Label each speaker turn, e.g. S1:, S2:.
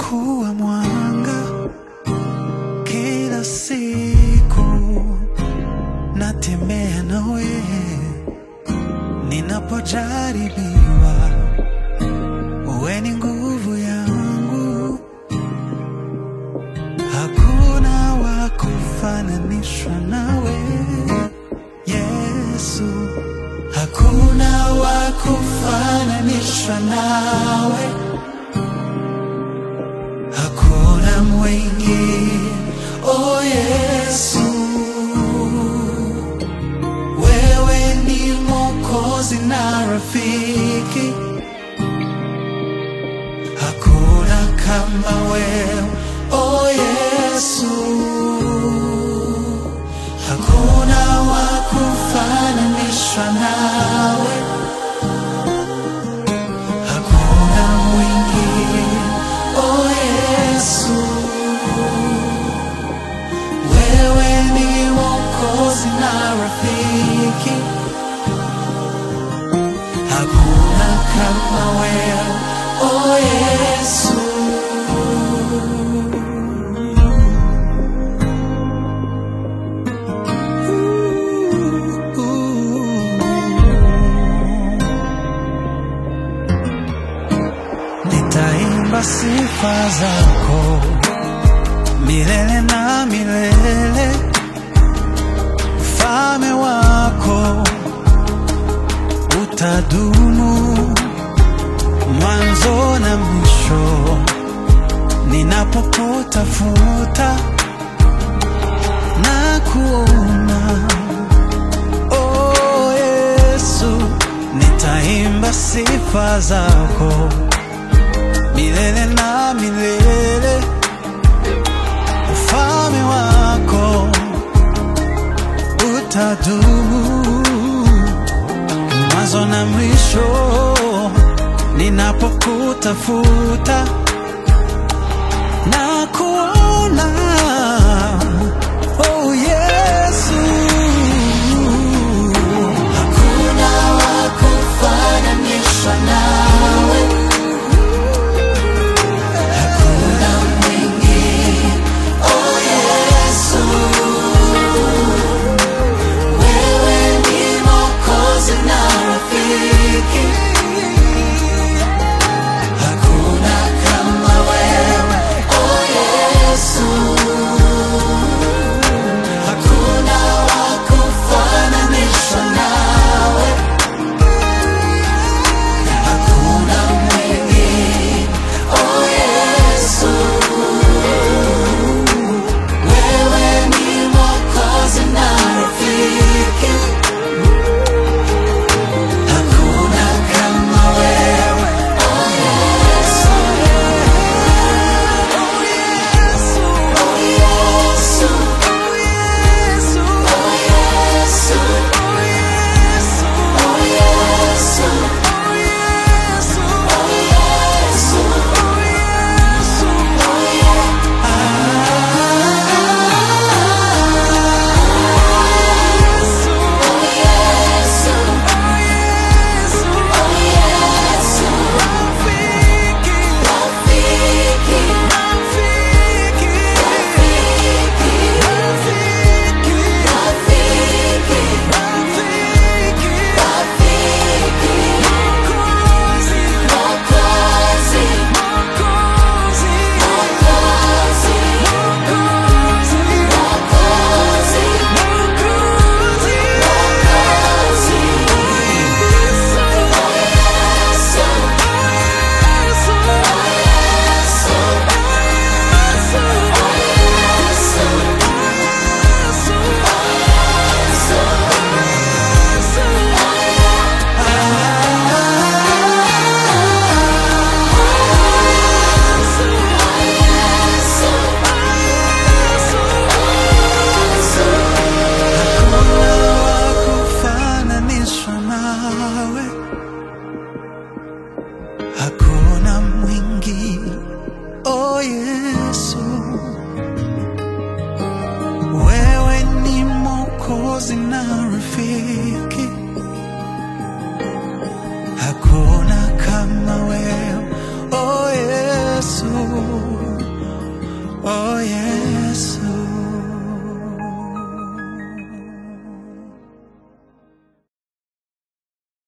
S1: umekuwa mwanga kila siku, natembea nawe ninapojaribiwa, uwe ni nguvu yangu, hakuna wa kufananishwa nawe Yesu, hakuna wa kufananishwa nawe, hakuna mwingine, oh Yesu. Wewe ni Mwokozi na rafiki, hakuna kama wewe, oh Yesu. Hakuna wa kufananishwa nawe, hakuna mwingine, oh Yesu. Wewe ni Mwokozi na rafiki, hakuna kama wewe, oh Yesu. Nitaimba sifa zako milele na milele, ufalme wako utadumu mwanzo na mwisho. Ninapokutafuta na kuona, oh Yesu, nitaimba sifa zako milele na milele, ufalme wako utadumu mwanzo na mwisho. Ninapokutafuta na kuona, oh Yesu, hakuna wa kufananishwa nawe. Hakuna mwingine, oh Yesu. Wewe ni Mwokozi na rafiki, hakuna kama wewe, oh Yesu. Hakuna wa kufananishwa nawe, hakuna mwingine, oh Yesu. Wewe ni Mwokozi na rafiki, hakuna kama wewe, oh Yesu. Oh Yesu, oh Yesu, oh Yesu, oh Yesu, oh Yesu, oh Yesu, oh Yesu, oh Yesu, oh Yesu, oh Yesu. kufananishwa nawe, hakuna mwingine, oh Yesu. Wewe ni Mwokozi na rafiki, hakuna kama wewe, oh Yesu. oh yeah.